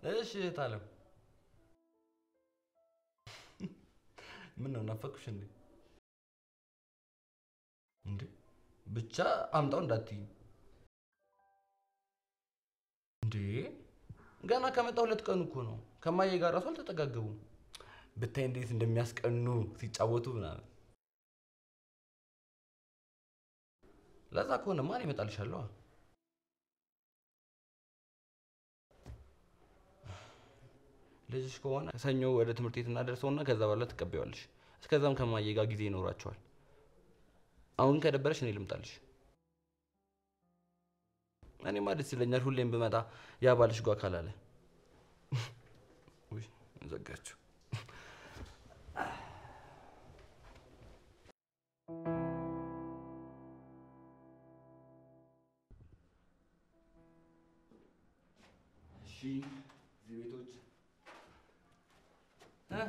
እሺ እህት አለም ምን ነው ናፈቅሽ እንዴ? እንዴ ብቻ አምጣው እንዳትዪ እንዴ ገና ከመጣ ሁለት ቀኑ እኮ ነው። ከማዬ ጋር ራሱ አልተጠጋገቡም። ብታይ እንዴት እንደሚያስቀኑ ሲጫወቱ ምናምን። ለዛ ከሆነ ማን ይመጣልሻለሁ? ልጅሽ ከሆነ ሰኞ ወደ ትምህርት ቤት እናደርሰውና ከዛ በኋላ ትቀበዋለሽ። እስከዛም ከማዬ ጋር ጊዜ ይኖራቸዋል። አሁን ከደበረሽ እኔ ልምጣልሽ። እኔማ ደስ ይለኛል ሁሌም ብመጣ ያ ባልሽ ጓ ካላለ። ውይ ዘጋችሁ። እሺ እዚህ ቤቶች እ?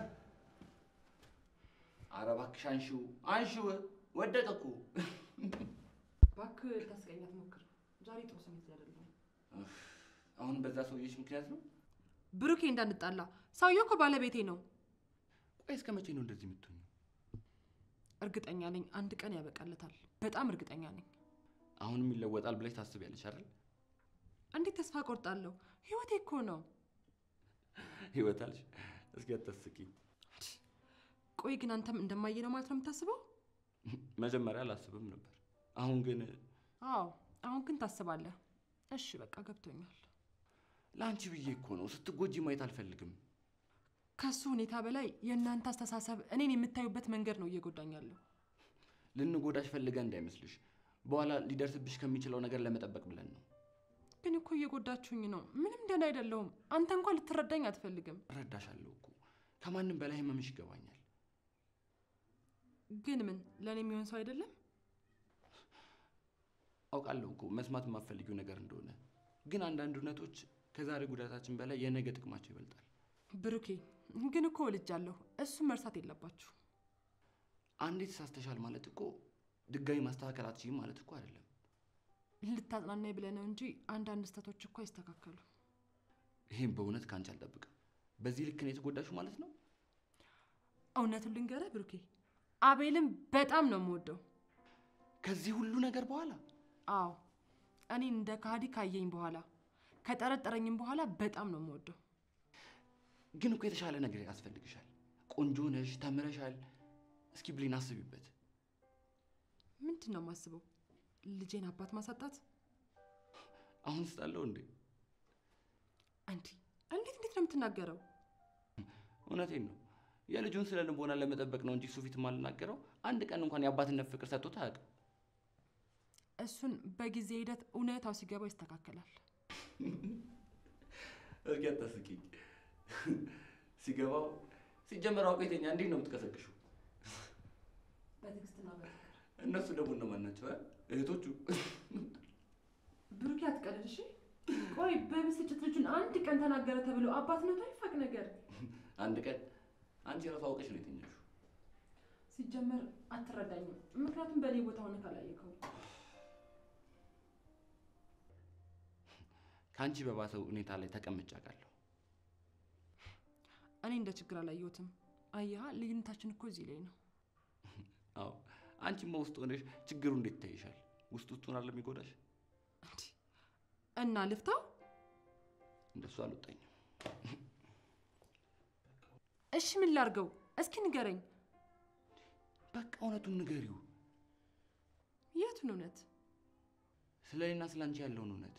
ኧረ እባክሽ አንሺው አንሺው፣ ወደቀ እኮ። እባክህ ልታስቀኝ አትሞክር። ዛሬ ጥሩ ስሜት ላይ አይደለሁም። አሁን በዛ ሰውዬሽ ምክንያት ነው? ብሩኬ እንዳንጣላ፣ ሰውየው እኮ ባለቤቴ ነው። ቆይ እስከ መቼ ነው እንደዚህ የምትሆኝ? እርግጠኛ ነኝ አንድ ቀን ያበቃለታል። በጣም እርግጠኛ ነኝ። አሁንም ይለወጣል ብለሽ ታስቢያለሽ አይደል? እንዴት ተስፋ ቆርጣለሁ? ህይወቴ እኮ ነው። ህይወት አልሽ? እስኪ አታስቂኝ። ቆይ ግን አንተም እንደማየ ነው ማለት ነው የምታስበው? መጀመሪያ አላስብም ነበር። አሁን ግን አዎ፣ አሁን ግን ታስባለህ። እሺ በቃ ገብቶኛል። ለአንቺ ብዬ እኮ ነው። ስትጎጂ ማየት አልፈልግም። ከሱ ሁኔታ በላይ የእናንተ አስተሳሰብ እኔን የምታዩበት መንገድ ነው እየጎዳኝ ያለው። ልንጎዳሽ ፈልገን እንዳይመስልሽ። በኋላ ሊደርስብሽ ከሚችለው ነገር ለመጠበቅ ብለን ነው። ግን እኮ እየጎዳችሁኝ ነው። ምንም ደህና አይደለሁም። አንተ እንኳን ልትረዳኝ አትፈልግም። እረዳሻለሁ እኮ ከማንም በላይ ህመምሽ ይገባኛል። ግን ምን ለእኔ የሚሆን ሰው አይደለም። አውቃለሁ እኮ መስማት የማትፈልጊው ነገር እንደሆነ፣ ግን አንዳንድ እውነቶች ከዛሬ ጉዳታችን በላይ የነገ ጥቅማቸው ይበልጣል። ብሩኬ ግን እኮ ወልጃለሁ። እሱም መርሳት የለባችሁ። አንዴ ተሳስተሻል ማለት እኮ ድጋሚ ማስተካከል አትችይም ማለት እኮ አይደለም። ልታጽናናኝ ብለህ ነው እንጂ አንዳንድ ስህተቶች እኮ አይስተካከሉ። ይህም በእውነት ከአንቺ አልጠብቅም። በዚህ ልክ ነው የተጎዳሽው ማለት ነው። እውነቱን ልንገርህ ብሩኬ፣ አቤልን በጣም ነው የምወደው። ከዚህ ሁሉ ነገር በኋላ አዎ እኔን እንደ ካህዲ ካየኝ በኋላ ከጠረጠረኝም በኋላ በጣም ነው የምወደው። ግን እኮ የተሻለ ነገር ያስፈልግሻል። ቆንጆ ነሽ፣ ተምረሻል። እስኪ ብሌን አስቢበት። ምንድን ነው የማስበው? ልጄን አባት ማሳጣት? አሁን ስጣለው እንዴ? አንዲ እንዴት እንዴት ነው የምትናገረው? እውነቴን ነው። የልጁን ስለ ልቦና ለመጠበቅ ነው እንጂ እሱ ፊት የማልናገረው። አንድ ቀን እንኳን የአባትነት ፍቅር ሰጥቶት አያውቅም። እሱን በጊዜ ሂደት እውነታው ሲገባው ይስተካከላል። እስኪ አታስቂኝ። ሲገባው ሲጀመር አውቆ የተኛ እንዴት ነው የምትቀሰቅሹ? በትዕግስትና በፍቅር እነሱ ደግሞ እነማን ናቸው? እ? እህቶቹ ብሩኬ አትቀልድ እሺ። ቆይ በብስጭት ልጁን አንድ ቀን ተናገረ ተብሎ አባትነቱ አይፋቅ ነገር። አንድ ቀን አንቺ ራሱ አውቀሽ ነው የተኛሹ። ሲጀመር አትረዳኝም፣ ምክንያቱም በእኔ ቦታ ሆነ ካላየከው። ከአንቺ በባሰው ሁኔታ ላይ ተቀምጬ አውቃለሁ። እኔ እንደ ችግር አላየሁትም። አየሃ፣ ልዩነታችን እኮ እዚህ ላይ ነው። አዎ አንቺማ ውስጥ ሆነሽ ችግሩ እንዴት ይታይሻል? ውስጥ ውስጡን አለ የሚጎዳሽ። እንዲህ እና ልፍታው። እንደሱ አልወጣኝም። እሺ ምን ላርገው? እስኪ ንገረኝ። በቃ እውነቱን ንገሪው። የቱን እውነት? ስለ እኔና ስለ አንቺ ያለውን እውነት።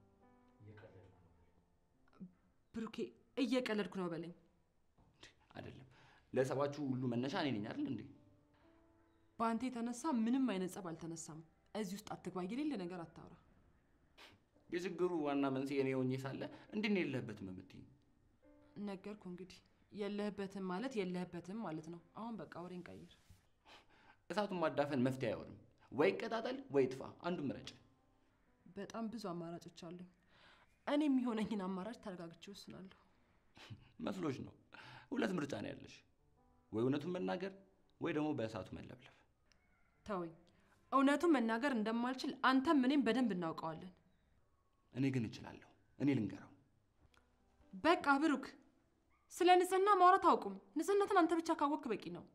ብሩኬ እየቀለድኩ ነው በለኝ። አይደለም ለጸባችሁ ሁሉ መነሻ እኔ ነኝ አይደል እንዴ? በአንተ የተነሳ ምንም አይነት ጸብ አልተነሳም። እዚህ ውስጥ አትግባ፣ የሌለ ነገር አታውራ። የችግሩ ዋና መንስኤ እኔ ሆኜ ሳለ እንዴት ነው የለህበትም የምትይኝ? ነገርኩ እንግዲህ የለህበትም ማለት የለህበትም ማለት ነው። አሁን በቃ ወሬን ቀይር። እሳቱን ማዳፈን መፍትሄ አይሆንም። ወይ ይቀጣጠል ወይ ይጥፋ፣ አንዱን ምረጭ። በጣም ብዙ አማራጮች አሉኝ። እኔ የሚሆነኝን አማራጭ ተረጋግቼ ወስናለሁ። መስሎሽ ነው? ሁለት ምርጫ ነው ያለሽ፣ ወይ እውነቱን መናገር ወይ ደግሞ በእሳቱ መለብለብ። ተወኝ። እውነቱን መናገር እንደማልችል አንተም እኔም በደንብ እናውቀዋለን። እኔ ግን እችላለሁ። እኔ ልንገረው። በቃ ብሩክ፣ ስለ ንጽህና ማውራት አውቁም። ንጽህናትን አንተ ብቻ ካወቅክ በቂ ነው።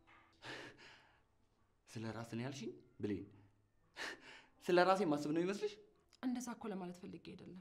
ስለ ራስን ያልሽኝ ብሌን፣ ስለ ራሴ ማስብ ነው ይመስልሽ? እንደዛ እኮ ለማለት ፈልጌ አይደለም።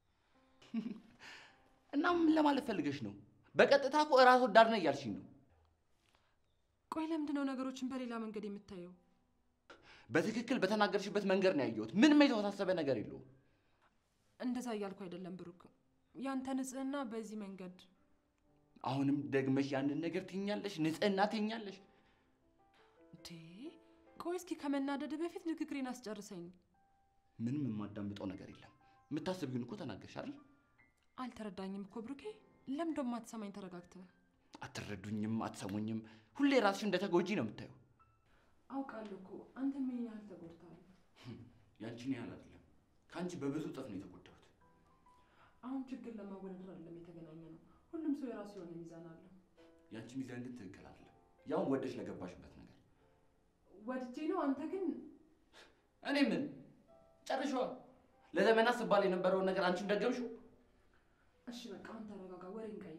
እና ምን ለማለት ፈልገሽ ነው? በቀጥታ እኮ ራስ ወዳድ ነኝ እያልሽኝ ነው። ቆይ ለምንድን ነው ነገሮችን በሌላ መንገድ የምታየው? በትክክል በተናገርሽበት መንገድ ነው ያየሁት። ምንም የተወሳሰበ ነገር የለውም። እንደዛ እያልኩ አይደለም ብሩክ። ያንተ ንጽህና በዚህ መንገድ አሁንም ደግመሽ ያንን ነገር ትኛለሽ፣ ንጽህና ትኛለሽ። እንዴ! ቆይ እስኪ ከመናደድ በፊት ንግግሬን አስጨርሰኝ። ምንም የማዳምጠው ነገር የለም። የምታስቢውን እኮ ተናገርሽ አይደል? አልተረዳኝም እኮ ብሩኬ። ለምን ደሞ አትሰማኝ? ተረጋግተህ አትረዱኝም፣ አትሰሙኝም። ሁሌ ራስሽ እንደ ተጎጂ ነው የምታየው። አውቃለሁ እኮ አንተ ምን ያህል ተጎድተሃል። ያንቺን ያህል አይደለም፣ ከአንቺ በብዙ እጥፍ ነው የተጎዳሁት። አሁን ችግር ለማወዳደር አይደለም የተገናኘ ነው። ሁሉም ሰው የራሱ የሆነ ሚዛን አለው። ያንቺ ሚዛን ግን ትክክል አይደለም። ያውን ወደሽ ለገባሽበት ነገር ወድጄ ነው። አንተ ግን እኔ ምን ጨርሻዋ። ለዘመናት ስባል የነበረውን ነገር አንቺም ደገምሽው። እሺ በቃ አሁን ተረጋጋ፣ ወሬን ቀይር።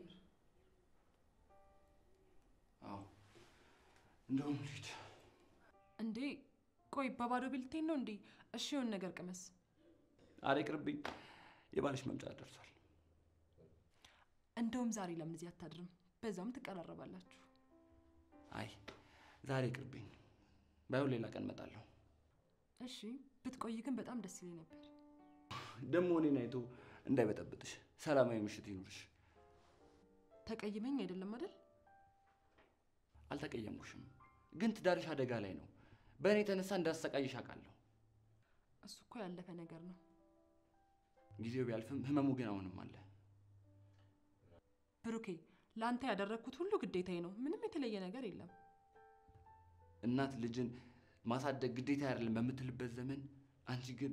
አዎ እንደውም ልሂድ። እንዴ ቆይ በባዶ ቤልቴን ነው እንዴ? እሺ የሆነ ነገር ቅመስ። ኧረ ይቅርብኝ፣ የባልሽ መምጫ ደርሷል። እንደውም ዛሬ ለምን እዚህ አታድርም? በዛውም ትቀራረባላችሁ። አይ ዛሬ ይቅርብኝ፣ ባይሆን ሌላ ቀን እመጣለሁ። እሺ ብትቆይ ግን በጣም ደስ ይለኝ ነበር። ደግሞ እኔን አይቶ እንዳይበጠብጥሽ። ሰላማዊ ምሽት ይኑርሽ። ተቀይመኝ አይደለም አይደል? አልተቀየምኩሽም፣ ግን ትዳርሽ አደጋ ላይ ነው። በእኔ የተነሳ እንዳሰቃይሽ አውቃለሁ። እሱ እኮ ያለፈ ነገር ነው። ጊዜው ቢያልፍም ህመሙ ግን አሁንም አለ። ብሩኬ ለአንተ ያደረግኩት ሁሉ ግዴታዬ ነው። ምንም የተለየ ነገር የለም። እናት ልጅን ማሳደግ ግዴታ አይደለም በምትልበት ዘመን አንቺ ግን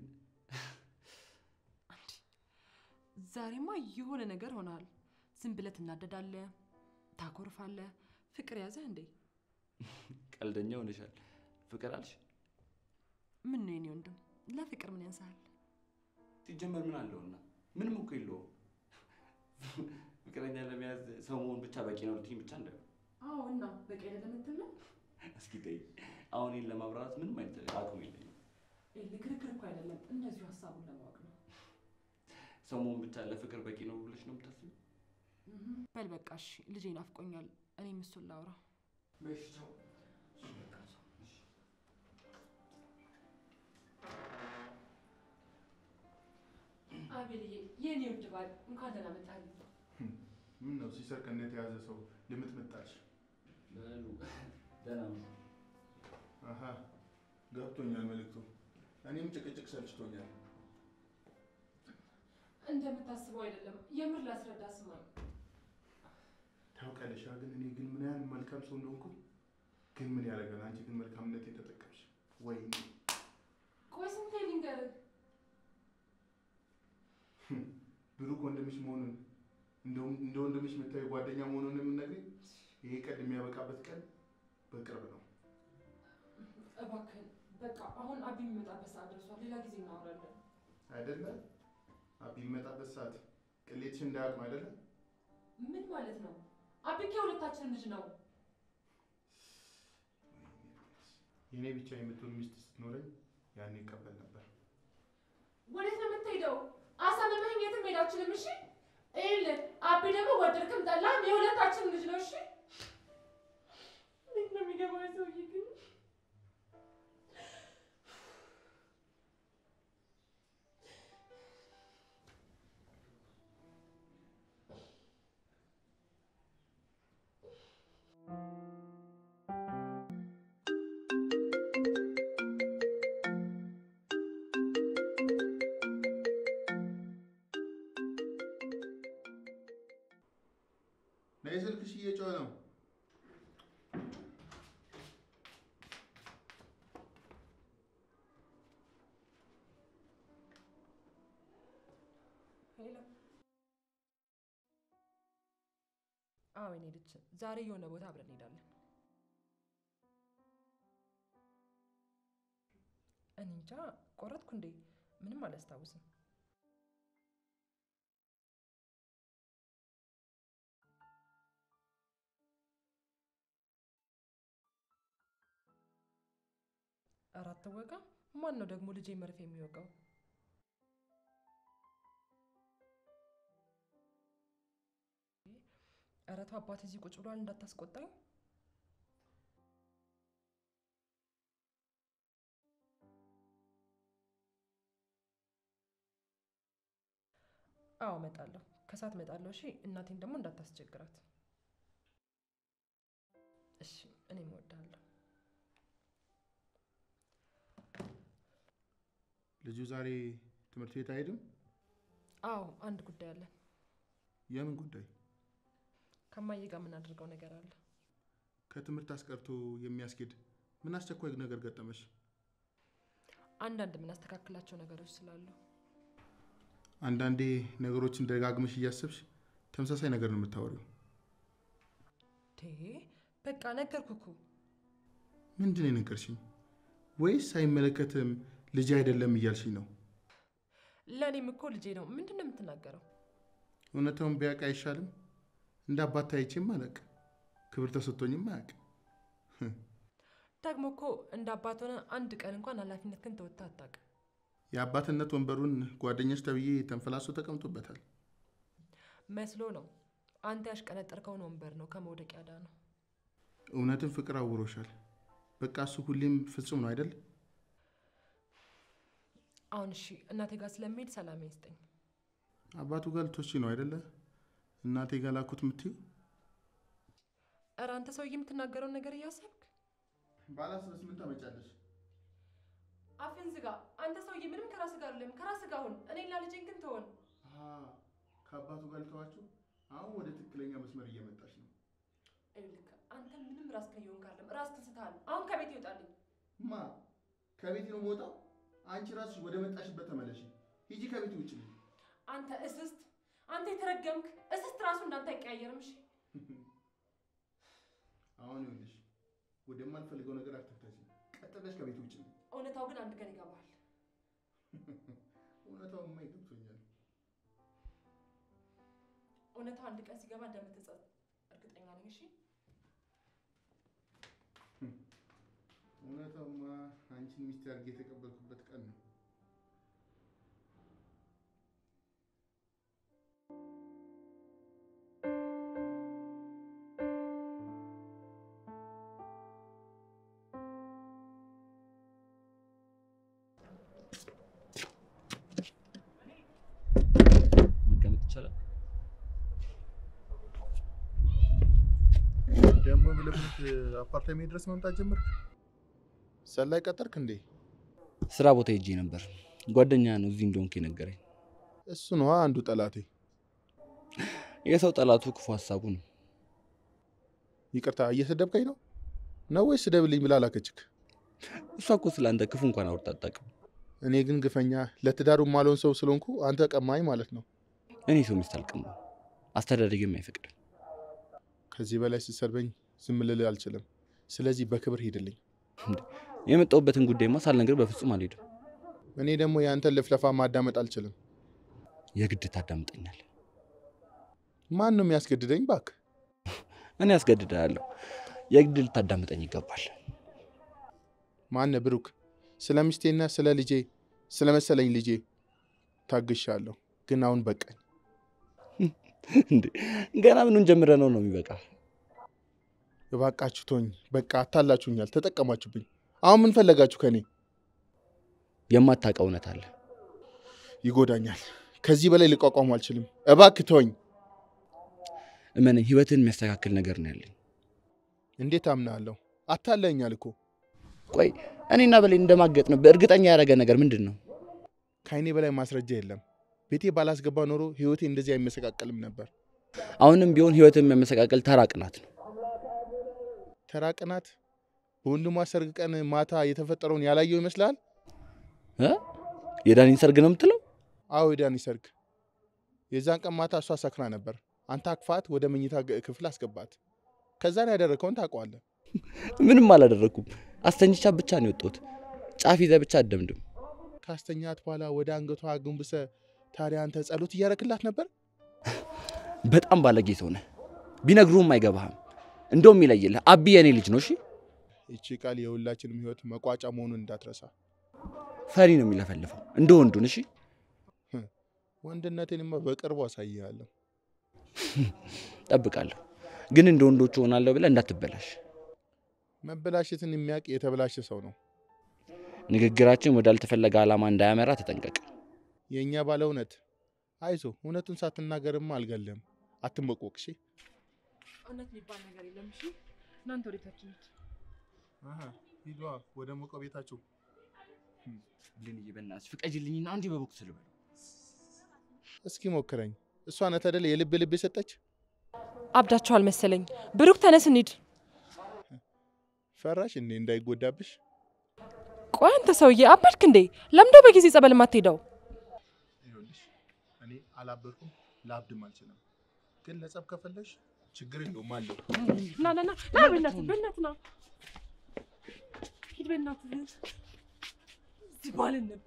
ዛሬማ የሆነ ነገር ሆናል። ዝም ብለህ ትናደዳለህ፣ ታኮርፋለህ። ፍቅር ያዘህ እንዴ? ቀልደኛ ሆነሻል። ፍቅር አልሽ? ምን ነው የኔ ወንድም፣ ለፍቅር ምን ያንሳል? ሲጀመር ምን አለውና? ምንም እኮ የለውም። ፍቅረኛ ለመያዝ ሰው መሆን ብቻ በቂ ነው ልትይኝ ብቻ እንደ አዎ እና በቂ አይደለም የምትል ነው? እስኪ ተይ። አሁን ይህን ለማብራራት ምንም አይነት አቅም የለኝም። ክርክር እኮ አይደለም፣ እንደዚሁ ሀሳቡን ለማወቅ ነው። ሰው መሆን ብቻ ለፍቅር በቂ ነው ብለሽ ነው የምታስቢው? በል በቃ እሺ፣ ልጄ ናፍቆኛል። እኔም እሱን ላውራ። በሽታው አቤልዬ፣ የኔ ውድ ባል እንኳን ደህና መጣልኝ። ምን ነው ሲሰርቅነት የያዘ ሰው ልምጥምጣች? በሉ ደህና ነው። አሀ ገብቶኛል መልእክቱ። እኔም ጭቅጭቅ ሰልችቶኛል። እንደምታስበው አይደለም። የምር ላስረዳ ስማኝ። ታውቂያለሽ ግን እኔ ግን ምን ያህል መልካም ሰው እንደሆንኩ ግን ምን ያደርጋል፣ አንቺ ግን መልካምነት የተጠቀምሽ ወይ ቆይ ስንቴ ልንገርህ? ብሩክ ወንድምሽ መሆኑን እንደውም እንደ ወንድምሽ የምታዩ ጓደኛ መሆኑን የምነግርኝ ይሄ ቀን የሚያበቃበት ቀን በቅርብ ነው። እባክህን በቃ አሁን አቢ የሚመጣበት ሰዓት ደርሷል። ሌላ ጊዜ እናወራለን። አይደለ አቢ የሚመጣበት ሰዓት ቅሌትሽ እንዳያውቅ ነው አይደለ? ምን ማለት ነው? አቢ የሁለታችን ልጅ ነው። የእኔ ብቻ የምትሆን ሚስት ስትኖረኝ ያኔ ይቀበል ነበር። ወዴት ነው የምትሄደው? አሳምመኸኝ የትም መሄድ አልችልም። እሺ ይኸውልህ፣ አቢ ደግሞ ወደድክም ጠላህም የሁለታችን ልጅ ነው። እሺ እንዴት ነው የሚገባው ሰውዬ ግን? ነይ ስልክሽ እየጮኸ ነው። ሄሎ። አዎ የኔ ልጅ ዛሬ የሆነ ቦታ አብረን እንሄዳለን። እኔ እንጃ ቆረጥኩ እንዴ? ምንም አላስታውስም። አራት ወጋ ማን ነው ደግሞ ልጄ መርፌ የሚወጋው? ኧረ ተው አባት እዚህ ቁጭ ብሏል እንዳታስቆጣኝ። አዎ እመጣለሁ፣ ከሰዓት እመጣለሁ። እሺ እናቴን ደግሞ እንዳታስቸግራት። እሺ እኔም እወድሃለሁ። ልጁ ዛሬ ትምህርት ቤት አይሄድም? አዎ አንድ ጉዳይ አለን። የምን ጉዳይ? ከማዬ ጋር የምናደርገው ነገር አለ። ከትምህርት አስቀርቶ የሚያስኬድ ምን አስቸኳይ ነገር ገጠመሽ? አንዳንድ የምናስተካክላቸው ነገሮች ስላሉ አንዳንዴ ነገሮችን ደጋግመሽ እያሰብሽ ተመሳሳይ ነገር ነው የምታወሪው። ቴ በቃ ነገርኩ እኮ። ምንድን ነው የነገርሽኝ? ወይስ አይመለከትም ልጅ አይደለም እያልሽኝ ነው? ለእኔም እኮ ልጄ ነው። ምንድን ነው የምትናገረው? እውነታውን ቢያውቅ አይሻልም? እንደ አባት ታይቼም አላውቅ፣ ክብር ተሰጥቶኝም አያውቅ። ደግሞ እኮ እንደ አባት ሆነ አንድ ቀን እንኳን ኃላፊነት ግን ተወጥተህ አታውቅም። የአባትነት ወንበሩን ጓደኞች ተብዬ ተንፈላሶ ተቀምጦበታል። መስሎ ነው። አንተ ያሽቀነጠርከውን ወንበር ነው ከመውደቅ ያዳ ነው። እውነትን ፍቅር አውሮሻል። በቃ እሱ ሁሌም ፍጹም ነው አይደል? አሁን እሺ እናቴ ጋር ስለሚሄድ ሰላም ይስጠኝ። አባቱ ጋር ልትወስጂ ነው አይደለ? እናቴ ጋር ላኩት የምትይው እረ አንተ ሰውዬ የምትናገረውን ነገር እያሰብክ ባላስበስ ምን ታመጫለሽ? አፍን ዝጋ። አንተ ሰውዬ ምንም ከራስ ጋር አይደለም። ከራስ ጋር ሁን። እኔና ልጄን ግን ተሆን። ከአባቱ ጋር ልተዋችሁ። አሁን ወደ ትክክለኛ መስመር እየመጣች ነው። ይኸውልህ አንተ ምንም ራስ ከየሆን ካለም ራስ ትስተሃል። አሁን ከቤት ይወጣልኝ። ማ ከቤት ነው የምወጣው? አንቺ ራስሽ ወደ መጣሽበት ተመለሽ። ሂጂ ከቤት ውጭ። አንተ እስስት፣ አንተ የተረገምክ እስስት ራሱ እንዳንተ አይቀያየርም። እሺ አሁን ይኸውልሽ ወደማልፈልገው ነገር አትፍተሽ። ቀጥ ብለሽ ከቤት ውጭ። እውነታው ግን አንድ ቀን ይገባል። እውነታውማ ይገብቶኛል። እውነታው አንድ ቀን ሲገባ እንደምትጸጸት እርግጠኛ ነኝ። እሺ እውነታውማ አንቺን ሚስት አድርጌ የተቀበልኩበት ቀን ነው። መቀመጥ ይቻላል። ደግሞ ብለፍት አፓርታሜ ድረስ መምጣት ጀመርክ? ሰላይ ቀጠርክ እንዴ? ስራ ቦታ ሄጄ ነበር። ጓደኛ ነው እዚህ እንደሆንክ የነገረኝ። እሱ ነዋ አንዱ ጠላቴ። የሰው ጠላቱ ክፉ ሀሳቡ ነው። ይቅርታ እየሰደብከኝ ነው ነው ወይስ ስደብልኝ ብላ ላከችክ? እሷ እኮ ስለ አንተ ክፉ እንኳን አውርታ አታውቅም። እኔ ግን ግፈኛ ለትዳሩ ማልሆን ሰው ስለሆንኩ አንተ ቀማኝ ማለት ነው። እኔ ሰው ሚስት አልቀማም፣ አስተዳደግም አይፈቅድም። ከዚህ በላይ ስትሰርበኝ ዝም ልልህ አልችልም። ስለዚህ በክብር ሂድልኝ። የመጣሁበትን ጉዳይማ ሳልነግርህ በፍጹም አልሄድም። እኔ ደግሞ የአንተን ልፍለፋ ማዳመጥ አልችልም። የግድ ታዳምጠኛል። ማን ነው የሚያስገድደኝ? ባክ እኔ አስገድድሃለሁ። የግድ ልታዳምጠኝ ይገባል። ማነ ብሩክ፣ ስለ ሚስቴና ስለ ልጄ ስለ መሰለኝ ልጄ ታግሻለሁ፣ ግን አሁን በቃኝ። እንዴ ገና ምኑን ጀምረ ነው ነው የሚበቃ? እባካችሁ ተወኝ። በቃ አታላችሁኛል፣ ተጠቀማችሁብኝ። አሁን ምን ፈለጋችሁ ከኔ? የማታውቀው እውነት አለ። ይጎዳኛል። ከዚህ በላይ ልቋቋሙ አልችልም። እባክህ ተወኝ። እመነኝ፣ ህይወትን የሚያስተካክል ነገር ነው ያለኝ። እንዴት አምናለሁ? አታለኛል እኮ። ቆይ እኔና በላይ እንደማገጥ ነው በእርግጠኛ ያደረገ ነገር ምንድን ነው? ከአይኔ በላይ ማስረጃ የለም። ቤቴ ባላስገባ ኖሮ ህይወቴ እንደዚህ አይመሰቃቀልም ነበር። አሁንም ቢሆን ህይወትን የሚያመሰቃቀል ተራ ቅናት ነው። ተራ ቅናት በወንድሟ ሰርግ ቀን ማታ የተፈጠረውን ያላየው ይመስላል? እ? የዳኒን ሰርግ ነው የምትለው? አዎ የዳኒ ሰርግ። የዛን ቀን ማታ እሷ ሰክራ ነበር። አንተ አክፋት ወደ መኝታ ግ- ክፍል አስገባት። ከዛን ያደረከውን ታውቀዋለህ። ምንም አላደረግኩም። አስተኝቻ ብቻ ነው የወጣሁት። ጫፍ ይዘህ ብቻ አደምድም። ካስተኛት በኋላ ወደ አንገቷ አጎንብሰ ታዲያ አንተ ጸሎት እያረክላት ነበር? በጣም ባለጌ ሰው ነህ። ቢነግሩህም አይገባህም። እንደውም ይለይልህ። አቢ የኔ ልጅ ነው። እሺ ይቺ ቃል የሁላችንም ህይወት መቋጫ መሆኑን እንዳትረሳ። ፈሪ ነው የሚለፈልፈው እንደ ወንዱን። እሺ ወንድነቴንማ በቅርቡ አሳይሃለሁ። ጠብቃለሁ፣ ግን እንደ ወንዶቹ ሆናለሁ ብለህ እንዳትበላሽ። መበላሸትን የሚያውቅ የተበላሸ ሰው ነው። ንግግራችን ወዳልተፈለገ ዓላማ እንዳያመራ ተጠንቀቅ። የእኛ ባለ እውነት አይዞ፣ እውነቱን ሳትናገርማ አልገልህም። አትንበቆቅ። እሺ እውነት የሚባል ነገር የለም። እሺ እናንተ ወዴታችን ነች? ሂዷ ወደ ሞቀ ቤታችሁ። ብሌንዬ በእናትሽ ፍቀጅልኝና አንዴ በቦክስ ልበል። እስኪ ሞክረኝ። እሷ ናት አይደል የልብ ልብ የሰጠች። አብዳችኋል መሰለኝ። ብሩክ ተነስ እንሂድ። ፈራሽ እንዴ እንዳይጎዳብሽ? ቆይ አንተ ሰውዬ አበድክ እንዴ? ለምዶ በጊዜ ጸበል ማትሄደው? ይኸውልሽ እኔ አላበድኩም ላብድም አልችልም። ግን ለጸብ ከፈለሽ ችግር የለውም አለው። ና ና ና ና በእናትህ በእናትህ ና ሂድ በእናትህ እዚህ ባልን ነበር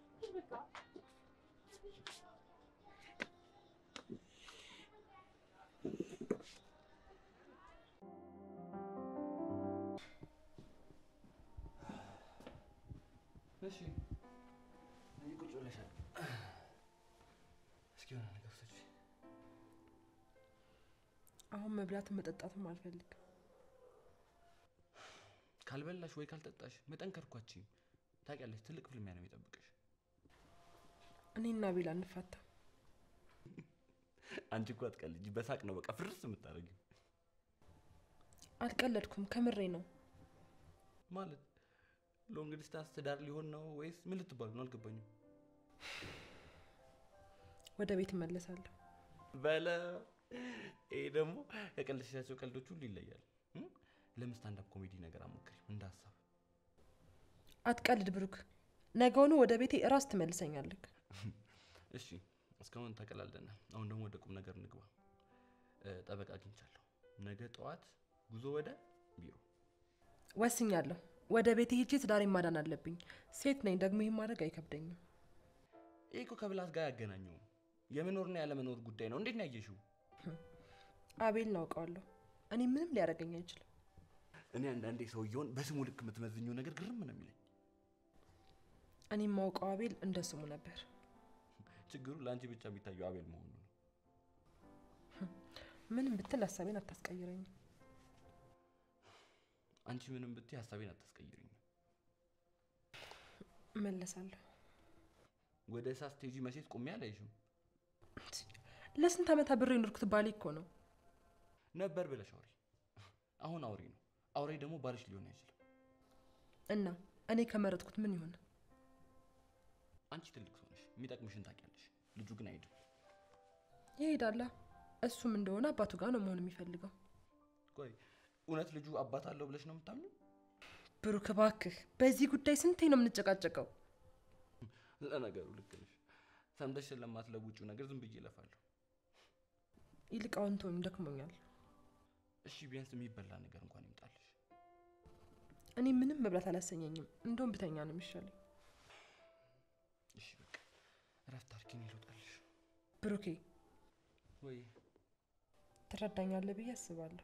እሺ እዚህ ቁጭ ብለሻል። እስኪ የሆነ ነገር ውሰጂ። አሁን መብላትም መጠጣትም አልፈልግም። ካልበላሽ ወይ ካልጠጣሽ መጠንከር እኮ አትችይም። ታውቂያለሽ፣ ትልቅ ፍልሚያ ነው የሚጠብቅሽ። እኔና ቤላ እንፋታ። አንቺ እኮ አትቀልጂ፣ በሳቅ ነው በቃ ፍርስ የምታደርጊው። አልቀለድኩም፣ ከምሬ ነው። ማለት ሎንግ ዲስታንስ ትዳር ሊሆን ነው ወይስ ምን ልትባሉ ነው? አልገባኝም። ወደ ቤት እመለሳለሁ። በለ ይሄ ደግሞ ከቀልድሻቸው ቀልዶች ሁሉ ይለያል። እም? ለምን ስታንዳፕ ኮሜዲ ነገር አሞክሪ እንደ ሀሳብ። አትቀልድ ብሩክ። ነገውኑ ወደ ቤቴ እራስ ትመልሰኛለህ። እሺ እስካሁን ተቀላልደናል። አሁን ደግሞ ወደ ቁም ነገር እንግባ። እ፣ ጠበቃ አግኝቻለሁ። ነገ ጠዋት ጉዞ ወደ ቢሮ። ወስኛለሁ። ወደ ቤቴ ሄጄ ትዳሬን ማዳን አለብኝ። ሴት ነኝ፣ ደግሞ ይህን ማድረግ አይከብደኝም። ይህ እኮ ከብላት ጋር ያገናኘው የመኖርና ያለመኖር ጉዳይ ነው። እንዴት ነው ያየሽው? አቤል እናውቀዋለሁ። እኔ ምንም ሊያደርገኝ አይችልም። እኔ አንዳንዴ ሰውየውን በስሙ ልክ የምትመዝኘው ነገር ግርም ነው የሚለኝ። እኔ የማውቀው አቤል እንደ ስሙ ነበር። ችግሩ ለአንቺ ብቻ የሚታየው አቤል መሆኑ ነው። ምንም ብትል ሀሳቤን አታስቀይረኝም። አንቺ ምንም ብትይ ሀሳቤን አታስቀይርኝም። እመለሳለሁ። ወደ እሳት ስቴጂ መቼት ቆሜ አላይሽም ለስንት ዓመት አብሬ የኖርኩት ባሌ እኮ ነው። ነበር ብለሽ አውሪ። አሁን አውሬ ነው። አውሬ ደግሞ ባልሽ ሊሆን አይችልም። እና እኔ ከመረጥኩት ምን ይሆን? አንቺ ትልቅ ሰው ነሽ፣ የሚጠቅምሽን ታውቂያለሽ። ልጁ ግን አይሄድም። ይሄዳላ። እሱም እንደሆነ አባቱ ጋር ነው መሆን የሚፈልገው። ቆይ እውነት ልጁ አባት አለው ብለሽ ነው የምታምኚው? ብሩክ እባክህ፣ በዚህ ጉዳይ ስንቴ ነው የምንጨቃጨቀው? ለነገሩ ልክ ነሽ። ሰምተሽ ስለማትለውጪው ነገር ዝም ብዬ እለፋለሁ። ይልቅ አሁን ተወኝ፣ ደክሞኛል። እሺ ቢያንስ የሚበላ ነገር እንኳን ይምጣልሽ። እኔ ምንም መብላት አላሰኘኝም። እንደውም ብተኛ ነው የሚሻለኝ። እሺ በቃ እረፍት አድርጊ፣ እኔ ልውጣልሽ። ብሩኬ ወይ ትረዳኛለህ ብዬ አስባለሁ።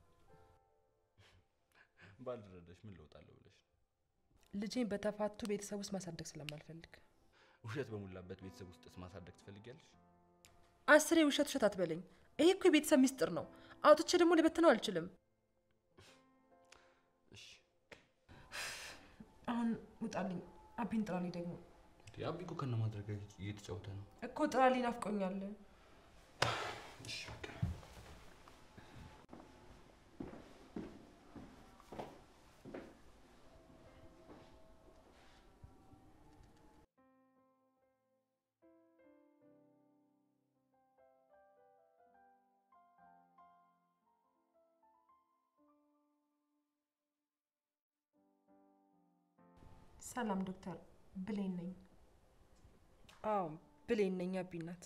ባልረዳሽ ምን ልውጣለሁ ብለሽ ነው? ልጄን በተፋቱ ቤተሰብ ውስጥ ማሳደግ ስለማልፈልግ ውሸት በሞላበት ቤተሰብ ውስጥስ ማሳደግ ትፈልጊያለሽ? አስሬ ውሸት ውሸት አትበለኝ። ይሄ እኮ የቤተሰብ ሚስጥር ነው። አውጥቼ ደግሞ ልበትነው አልችልም። እሺ አሁን ውጣልኝ። አቢን ጥራልኝ። ደግሞ አቢ እኮ ከነ ማድረግ እየተጫወተ ነው። እኮ ጥራልኝ፣ ናፍቆኛል። እሺ በቃ ሰላም ዶክተር፣ ብሌን ነኝ። አዎ ብሌን ነኝ። አቢ ናት።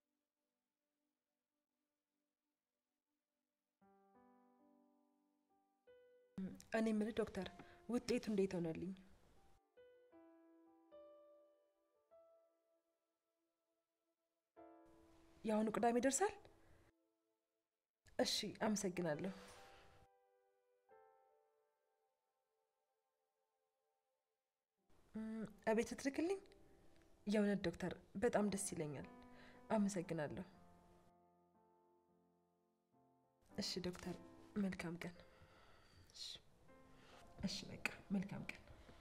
እኔ የምልህ ዶክተር፣ ውጤቱ እንዴት ሆነልኝ? የአሁኑ ቅዳሜ ይደርሳል? እሺ፣ አመሰግናለሁ። እም፣ እቤት ትልክልኝ? የእውነት ዶክተር በጣም ደስ ይለኛል። አመሰግናለሁ። እሺ ዶክተር፣ መልካም ቀን። እሺ፣ እሺ በቃ መልካም ቀን።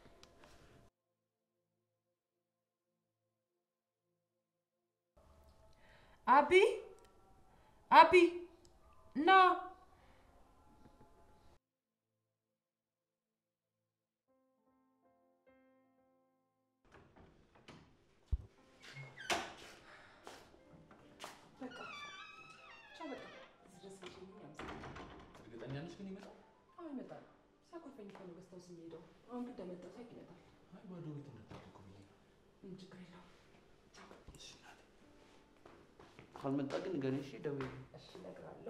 አቢ አቢ ና በቃ ቻው። በቃ እዚህ ድረስ ልሽልኝ አመሰግናለሁ። እርግጠኛ ነሽ ግን ይመጣል? አሁን ይመጣል። ሲያኮርፈኝ እኮ ነው ገዝተው የሚሄደው። አሁን ግን እንደመጣሁ ሳይቅ ይመጣል። አይ ባዶ ቤት እንዳታደርጉ ብዬ ነው። ምንም ችግር የለውም። እሺ ናት። ካልመጣ ግን ገኔ እሺ ደውዪ። እሺ እነግርሃለሁ።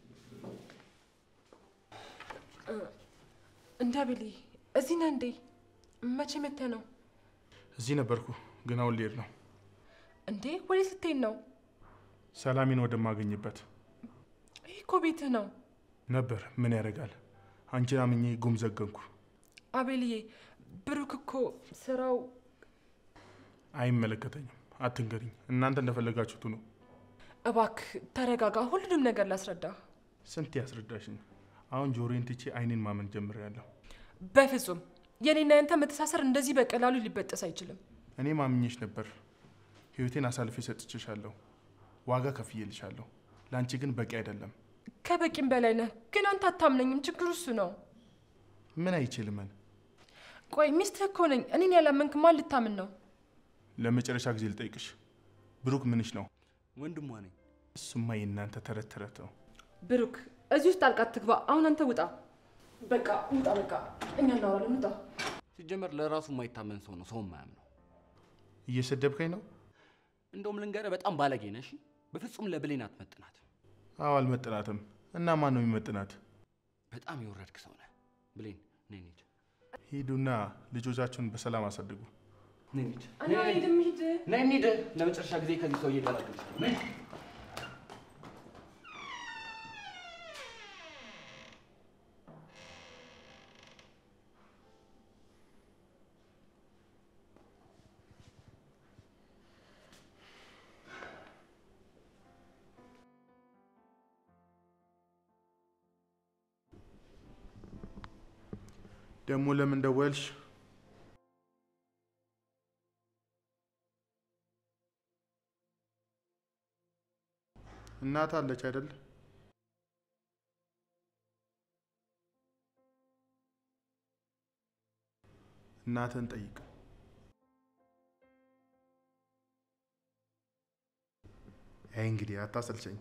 እንዳ ቤሊ እዚህ ነህ እንዴ? መቼ መተህ ነው እዚህ ነበርኩ፣ ግን አሁን ልሄድ ነው። እንዴ? ወዴት ስትሄድ ነው? ሰላሜን ወደማገኝበት ይህ እኮ ቤትህ ነው። ነበር። ምን ያደርጋል? አንቺን አምኜ ጉም ዘገንኩ። አቤልዬ ብሩክ እኮ ስራው አይመለከተኝም። አትንገሪኝ። እናንተ እንደፈለጋችሁት ነው። እባክህ ተረጋጋ። ሁሉንም ነገር ላስረዳ። ስንት ያስረዳሽኝ። አሁን ጆሮዬን ትቼ አይኔን ማመን ጀምሬያለሁ። በፍጹም የኔና ያንተ መተሳሰር እንደዚህ በቀላሉ ሊበጠስ አይችልም። እኔ ማምኜሽ ነበር። ህይወቴን አሳልፌ ሰጥቼሻለሁ። ዋጋ ከፍዬልሻለሁ። ለአንቺ ግን በቂ አይደለም። ከበቂም በላይ ነህ፣ ግን አንተ አታምነኝም። ችግሩ እሱ ነው። ምን አይችልምን? ቆይ ሚስትህ እኮ ነኝ። እኔን ያላመንክ ማን ልታምን ነው? ለመጨረሻ ጊዜ ልጠይቅሽ፣ ብሩክ ምንሽ ነው? ወንድሟ ነኝ። እሱማ የእናንተ ተረት ተረት ነው። ብሩክ እዚህ ውስጥ ጣልቃ ትግባ። አሁን አንተ ውጣ። በቃ ውጣ። በቃ እኛ እናወራለን። ውጣ። ሲጀመር ለራሱ የማይታመን ሰው ነው ሰው የማያምነው። እየሰደብከኝ ነው? እንደውም ልንገርህ በጣም ባለጌ ነሽ። በፍጹም ለብሌን አትመጥናት። አዎ አልመጥናትም። እና ማን ነው የሚመጥናት? በጣም የወረድክ ሰው ነህ። ብሌን ነይ እንሂድ። ሂዱና ልጆቻችሁን በሰላም አሳድጉ። ነይ እንሂድ። እና ሄድም ሂድ። ነይ እንሂድ። ለመጨረሻ ጊዜ ከዚህ ሰውዬ ገላግልሽ። ነይ ደግሞ ለምን ደወልሽ? እናት አለች አይደል? እናትን ጠይቅ። አይ እንግዲህ አታሰልቸኝ።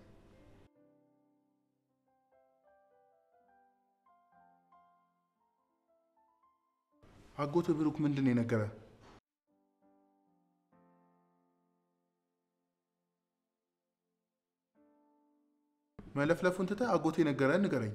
አጎት ብሩክ ምንድን ነው የነገረ? መለፍለፉን ትተህ አጎቴ ነገረን ንገረኝ።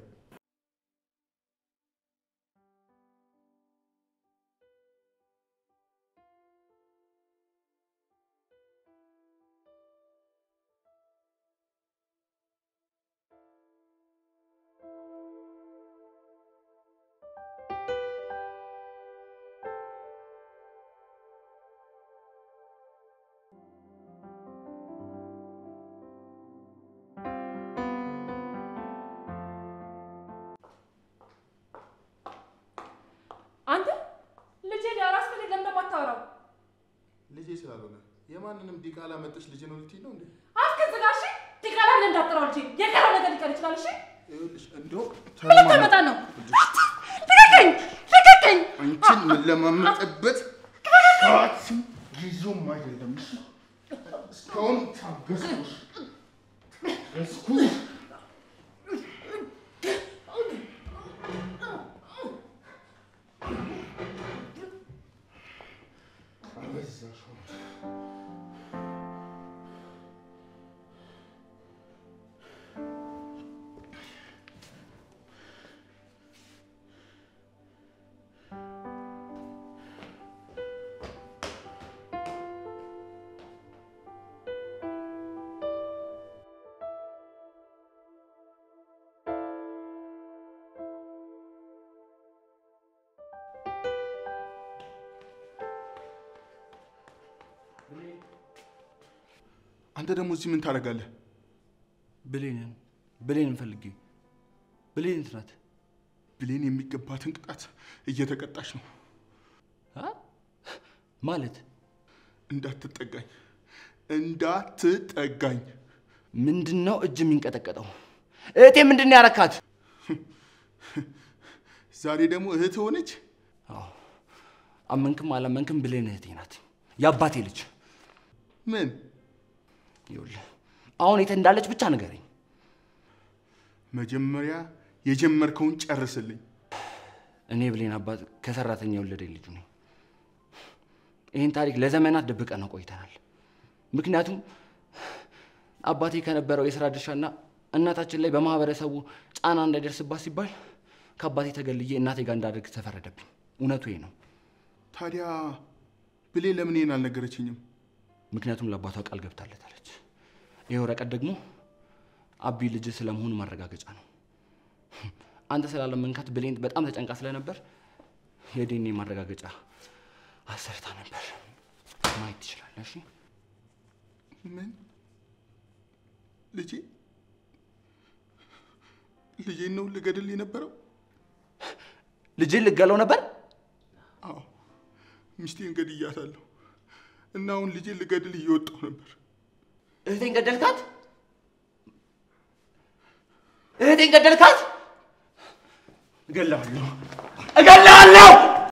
አንተ ልጄ ሊያራስ ፈልግ ለምን እንደማታወራው ልጄ ስላልሆነ የማንንም ዲቃላ መጥሽ ልጄ ነው ልትይ ነው እንዴ? አፍክን ዝጋ። እሺ ዲቃላ ብለህ እንዳትጠራው ልጄ። የቀረው ነገር ሊቀር ይችላል። እሺ ይኸውልሽ እንደው ምን ልታመጣ ነው? ልቀቀኝ! ልቀቀኝ! አንቺን የምለማመጥበት ሰዓትም ጊዜውም አይደለም። እሺ? እስካሁን ታገስኩሽ ታገስኩሽ። አበዛሽው። አንተ ደግሞ እዚህ ምን ታደርጋለህ? ብሌንን ብሌንን ፈልጌ ብሌን የት ናት? ብሌን የሚገባትን ቅጣት እየተቀጣች ነው። አ? ማለት እንዳትጠጋኝ እንዳትጠጋኝ። ምንድን ነው እጅ የሚንቀጠቀጠው? እህቴ ምንድን ነው ያረካት? ዛሬ ደግሞ እህት ሆነች። አዎ አመንክም አላመንክም ብሌን እህቴ ናት፣ የአባቴ ልጅ። ምን ይኸውልህ አሁን የት እንዳለች ብቻ ንገረኝ። መጀመሪያ የጀመርከውን ጨርስልኝ። እኔ ብሌን አባት ከሰራተኛ የወለደ ልጁ ነኝ። ይህን ታሪክ ለዘመናት ደብቀ ነው ቆይተናል። ምክንያቱም አባቴ ከነበረው የስራ ድርሻና እናታችን ላይ በማህበረሰቡ ጫና እንዳይደርስባት ሲባል ከአባቴ ተገልዬ እናቴ ጋር እንዳደርግ ተፈረደብኝ። እውነቱ ይሄ ነው። ታዲያ ብሌን ለምን ይሄን አልነገረችኝም? ምክንያቱም ለአባቷ ቃል ገብታለታለች። ይህ ወረቀት ደግሞ አቢ ልጅ ስለመሆኑ ማረጋገጫ ነው። አንተ ስላለመንካት ብሌን በጣም ተጨንቃ ስለነበር የዲኤንኤ ማረጋገጫ አሰርታ ነበር። ማየት ትችላለህ። እሺ? ምን ልጄ ልጄን ነው ልገድል የነበረው? ልጅህን ልገለው ነበር? አዎ ሚስቴን ገድያታለሁ እና አሁን ልጄን ልገድል እየወጣሁ ነበር። እህቴን ገደልካት? እህቴን ገደልካት? እገላለሁ! እገላለሁ!